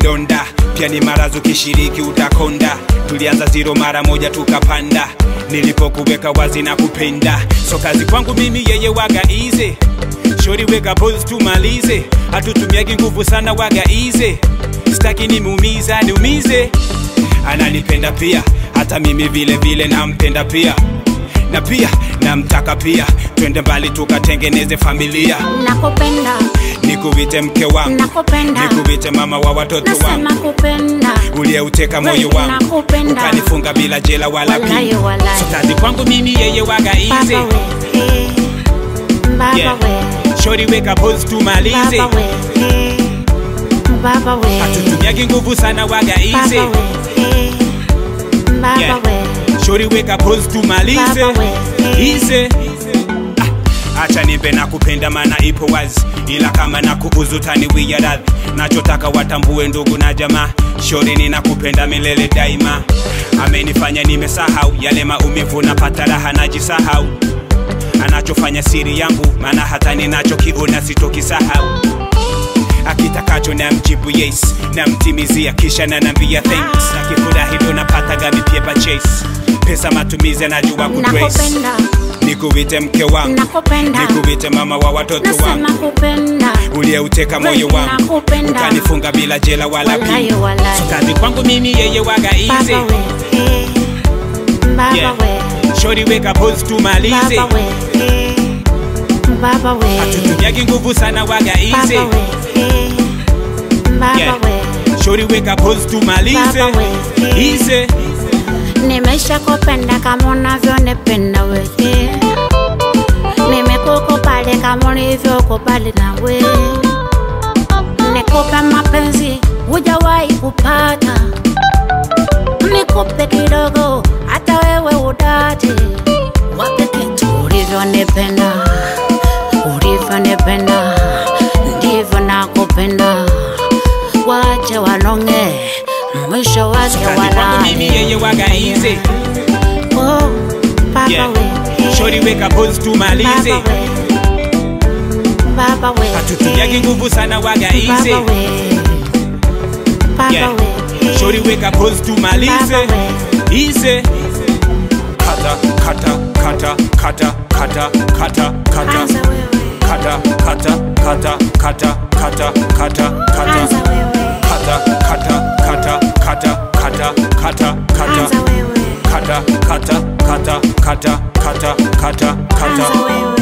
vidonda pia ni marazu kishiriki utakonda tulianza ziro mara moja tukapanda nilipokuweka wazi na kupenda so kazi kwangu mimi yeye waga ize shori weka pose tumalize hatutumiagi nguvu sana waga ize staki nimuumiza niumize ananipenda pia hata mimi vile vile nampenda pia na pia namtaka pia twende mbali tukatengeneze familia nakupenda nikuite mke wangu nakupenda nikuite mama wa watoto nasema wangu kupenda uliyeuteka moyo Kweli wangu nakupenda. ukanifunga bila jela wala Walai, pia walai. so kazi kwangu mimi yeye waga ize baba we eh, baba Yeah. we shori weka pose tumalize baba we eh, baba we hatutumiagi nguvu sana waga baba ize we eh, baba Yeah. we shori weka pose tumalize Baba we. ize Ah, acha nipe na kupenda mana ipo wazi ila kama na kuuzu taniwia radhi nachotaka watambue ndugu na jamaa shori ninakupenda milele daima amenifanya nimesahau yale maumivu napata raha najisahau anachofanya siri yangu maana hata ninachokiona sitokisahau akitakacho na mjibu yes namtimizia kisha nanambia thanks akifurahi ndo napataga mipyepa chase pesa matumizi anajua kutrace nakupenda nikuite mke wangu nakupenda nikuite mama wa watoto wangu nasema kupenda uliyeuteka moyo Kweli wangu nakupenda. ukanifunga bila jela wala Walai, pia walai. so kazi kwangu mimi yeye waga ize baba we eh, baba Yeah. we shori weka pose tumalize baba we eh, baba we hatutumiagi nguvu sana waga baba ize we eh, baba Yeah. we shori weka pose tumalize Baba we. ize nimesha kupenda kama unavyonipenda wewe nimekukubali kama ulivyokubali nawe nikupe mapenzi hujawahi kupata nikupe kidogo hata wewe udate wape kitu ulivyonipenda ulivyonipenda ndivyo nakupenda wache wanonge mwisho wake kazi kwangu mimi walale yeye waga ize Oh, Baba Yeah. we. shori weka pose tumalize Baba we. Baba we. hatutumiagi nguvu sana waga ize Baba we. Baba Yeah. we. shori weka pose tumalize Baba we. ize kata kata kata kata kata kata kata Anza wewe. kata kata kata kata kata kata kata Anza wewe. kata kata kata kata kata kata kata Anza wewe. kata kata kata kata kata kata kata Anza wewe.